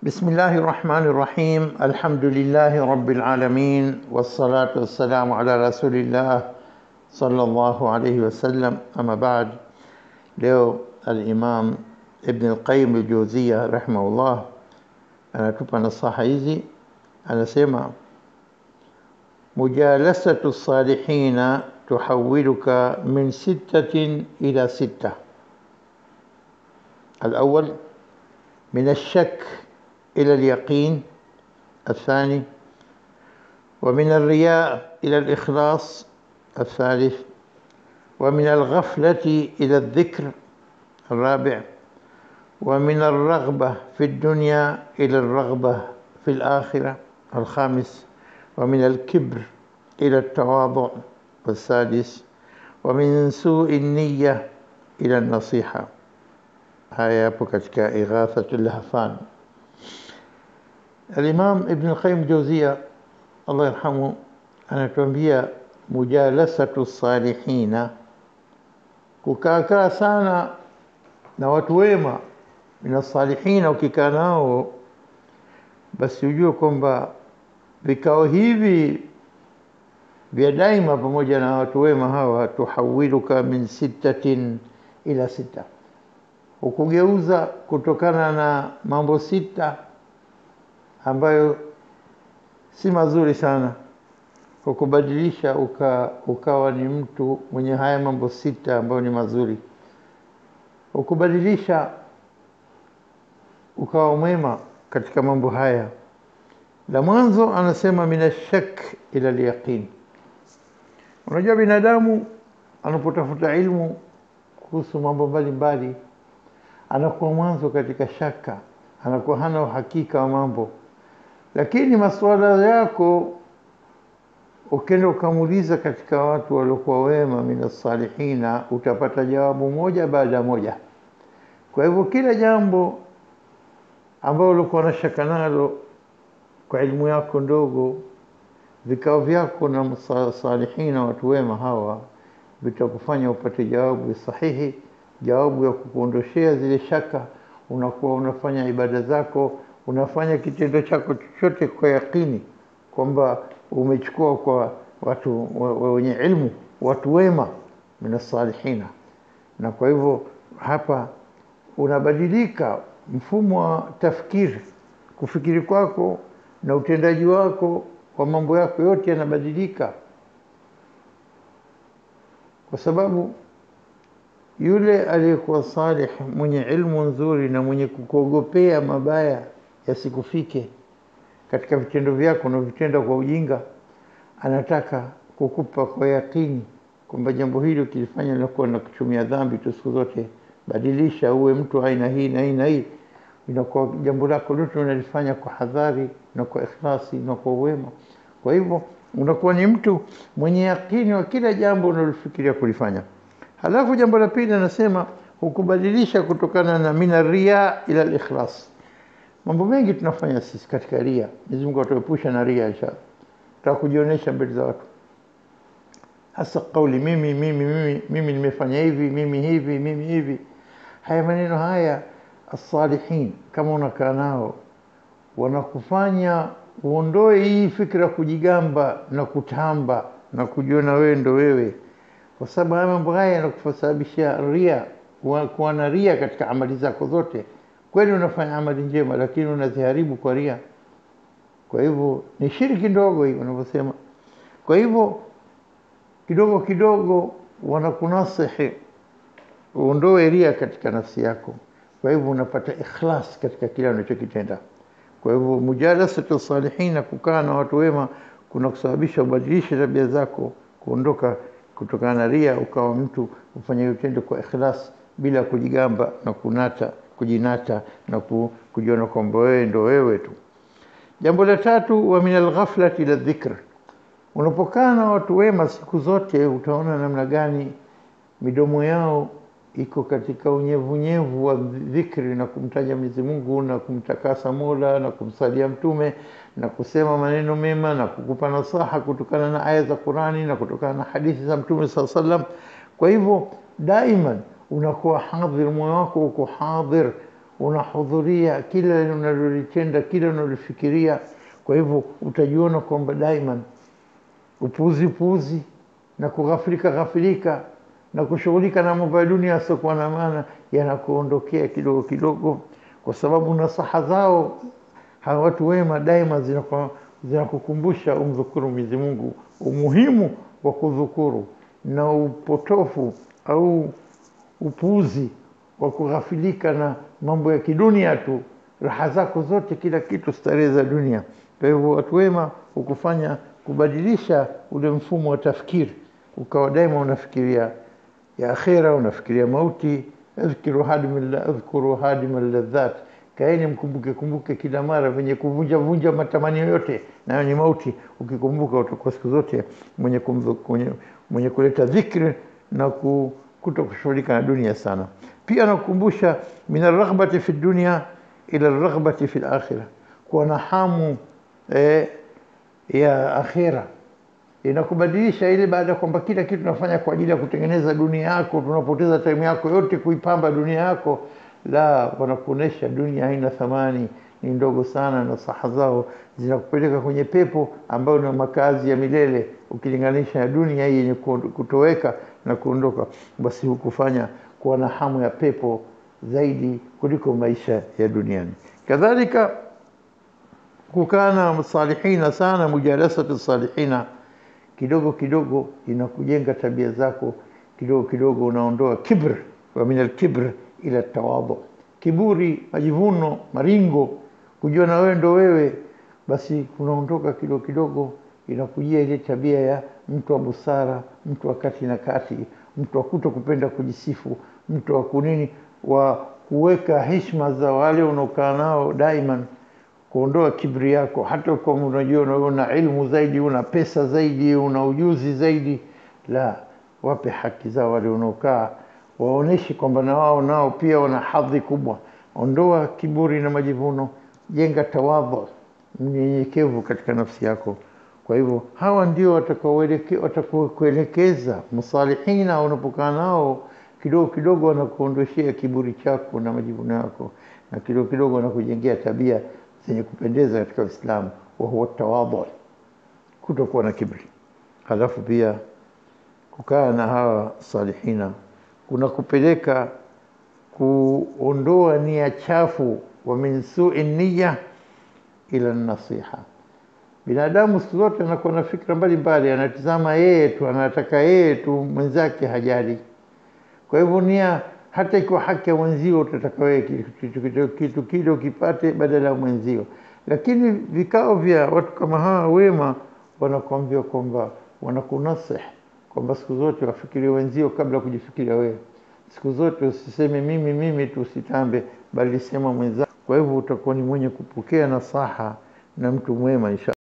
بسم الله الرحمن الرحيم الحمد لله رب العالمين والصلاة والسلام على رسول الله صلى الله عليه وسلم أما بعد leo al-Imam Ibn al-Qayyim al-Jawziyya rahimahullah anatupa nasaha hizi anasema mujalasatu salihina tuhawiluka min sittatin ila sitta الأول من الشك إلى اليقين الثاني ومن الرياء إلى الإخلاص الثالث ومن الغفلة إلى الذكر الرابع ومن الرغبة في الدنيا إلى الرغبة في الآخرة الخامس ومن الكبر إلى التواضع والسادس ومن سوء النية إلى النصيحة haya yapo katika Ighathatul Lahfan. Al-Imam Ibn al-Qayyim Jawziya Allah yarhamu anatuambia mujalasatu salihina, kukaakaa sana na watu wema mina salihina, ukikaa nao basi ujue kwamba vikao hivi vya daima pamoja na watu wema hawa, tuhawiluka min sittatin ila sita hukugeuza kutokana na mambo sita ambayo si mazuri sana, hukubadilisha uka, ukawa ni mtu mwenye haya mambo sita ambayo ni mazuri, hukubadilisha ukawa mwema katika mambo haya. La mwanzo anasema minashak ila lyaqin. Unajua binadamu anapotafuta ilmu kuhusu mambo mbalimbali anakuwa mwanzo katika shaka, anakuwa hana uhakika wa mambo, lakini masuala yako ukenda ukamuuliza katika watu waliokuwa wema min salihina, utapata jawabu moja baada ya moja. Kwa hivyo kila jambo ambalo ulikuwa na shaka nalo kwa elimu yako ndogo, vikao vyako na salihina, watu wema hawa, vitakufanya upate jawabu sahihi jawabu ya kukuondoshea zile shaka. Unakuwa unafanya ibada zako, unafanya kitendo chako chochote kwa yakini kwamba umechukua kwa watu wenye ilmu, watu wema min salihina, na kwa hivyo hapa unabadilika mfumo wa tafkiri, kufikiri kwako na utendaji wako wa mambo yako yote yanabadilika, kwa sababu yule aliyekuwa salih mwenye ilmu nzuri na mwenye kukuogopea mabaya yasikufike katika vitendo vyako na vitenda kwa ujinga, anataka kukupa kwa yakini kwamba jambo hili ukilifanya linakuwa na kuchumia dhambi tu siku zote. Badilisha uwe mtu aina hii na hii na hii, inakuwa jambo lako lote unalifanya kwa hadhari na kwa ikhlasi na kwa uwema. Kwa hivyo unakuwa ni mtu mwenye yakini wa kila jambo unalofikiria kulifanya. Halafu jambo la pili anasema hukubadilisha kutokana na mina ria ila al-ikhlas. Mambo mengi tunafanya sisi katika ria. Mwenyezi Mungu atuepusha na ria inshallah. Tutaka kujionyesha mbele za watu. Hasa kauli mimi mimi mimi mimi nimefanya hivi mimi hivi mimi hivi. Haya maneno haya as-salihin kama unakaa nao wanakufanya uondoe hii fikra kujigamba na kutamba na kujiona wewe ndo wewe kwa sababu haya mambo haya yanakusababisha ria, kuwa na ria katika amali zako zote. Kweli unafanya amali njema, lakini unaziharibu kwa ria. Kwa hivyo ni shiriki ndogo hii wanavyosema. Kwa hivyo kidogo kidogo wanakunasihi uondoe ria katika nafsi yako, kwa hivyo unapata ikhlas katika kile unachokitenda. Kwa hivyo mujalasatu salihina, kukaa na watu wema, kuna kusababisha ubadilishe tabia zako, kuondoka kutokana na ria ukawa mtu ufanya utendo kwa ikhlas bila kujigamba na kunata kujinata na kujiona kwamba wewe ndo wewe tu. Jambo la tatu, wa min alghaflati ila dhikr, unapokaa na watu wema siku zote utaona namna gani midomo yao iko katika unyevunyevu wa dhikri na kumtaja Mwenyezi Mungu na kumtakasa Mola na kumsalia Mtume na kusema maneno mema na kukupa nasaha kutokana na aya za Qurani na kutokana na hadithi za Mtume saa sallam. Kwa hivyo daiman unakuwa hadhir, moyo wako uko hadhir, unahudhuria kila unalolitenda, kila unalofikiria. Kwa hivyo utajiona kwamba daima upuuzi puuzi na kughafilika ghafilika na kushughulika na mambo ya dunia yasiokuwa na maana yanakuondokea kidogo kidogo, kwa sababu nasaha zao hawa watu wema daima zinaku- zinakukumbusha umdhukuru Mwenyezi Mungu, umuhimu wa kudhukuru na upotofu au upuuzi wa kughafilika na mambo ya kidunia tu, raha zako zote, kila kitu, starehe za dunia. Kwa hivyo watu wema hukufanya kubadilisha ule mfumo wa tafkiri, ukawa daima unafikiria ya akhira, unafikiria mauti. Adhkuru hadima adhkuru hadima ladhat, kaeni mkumbuke kumbuke kila mara venye kuvunja vunja matamanio yote, nayo ni mauti. Ukikumbuka utakuwa siku zote mwenye, kumdhu- mwenye, mwenye kuleta dhikri na ku, kuto kushughulika na dunia sana. Pia nakukumbusha min arraghbati fi dunya ila arraghbati fi lakhira, kuwa na hamu eh, ya akhira inakubadilisha ile, baada ya kwamba kila kitu tunafanya kwa ajili ya kutengeneza dunia yako, tunapoteza time yako yote kuipamba dunia yako. La, wanakuonesha dunia haina thamani, ni ndogo sana, na saha zao zinakupeleka kwenye pepo ambayo ni makazi ya milele, ukilinganisha na dunia hii yenye kuond- kutoweka na kuondoka. Basi hukufanya kuwa na hamu ya pepo zaidi kuliko maisha ya duniani. Kadhalika kukaa na salihina sana, mujalasatu salihina kidogo kidogo inakujenga tabia zako, kidogo kidogo unaondoa kibr, wa min alkibr ila tawadhu, kiburi, majivuno, maringo, kujua na wewe ndo wewe, basi unaondoka kidogo kidogo, inakujia ile tabia ya mtu wa busara, mtu wa kati na kati, mtu wa kuto kupenda kujisifu, mtu wa kunini, wa kuweka heshima za wale unaokaa nao daiman kuondoa kibri yako, hata kama unajiona wewe una ilmu zaidi, una pesa zaidi, una ujuzi zaidi, la, wape haki zao wale unaokaa, waoneshe kwamba na wao nao pia wana hadhi kubwa. Ondoa kiburi na majivuno, jenga tawadhu, mnyenyekevu katika nafsi yako. Kwa hivyo hawa ndio watakaoeleke- watakaokuelekeza musalihina, unapokaa nao kidogo kidogo wanakuondoshea kiburi chako na majivuno yako, na kidogo kidogo wanakujengea tabia zenye kupendeza katika Uislamu, wa huwa tawadhu, kutokuwa na kibri. Halafu pia kukaa na hawa salihina kunakupeleka kuondoa nia chafu, wa min sui niya ila nasiha. Binadamu siku zote anakuwa na fikra mbalimbali, anatizama yeye tu, anataka yeye tu, mwenzake hajali. Kwa hivyo nia, hata ikiwa haki ya mwenzio, utataka wewe kitu, kitu, kitu, kitu kile ukipate badala ya mwenzio. Lakini vikao vya watu kama hawa wema wanakuambia kwamba wanakunasih kwamba siku zote wafikirie wenzio kabla ya kujifikiria wewe. Siku zote usiseme mimi mimi tu, usitambe, bali sema mwenzako. Kwa hivyo utakuwa ni mwenye kupokea nasaha na mtu mwema insha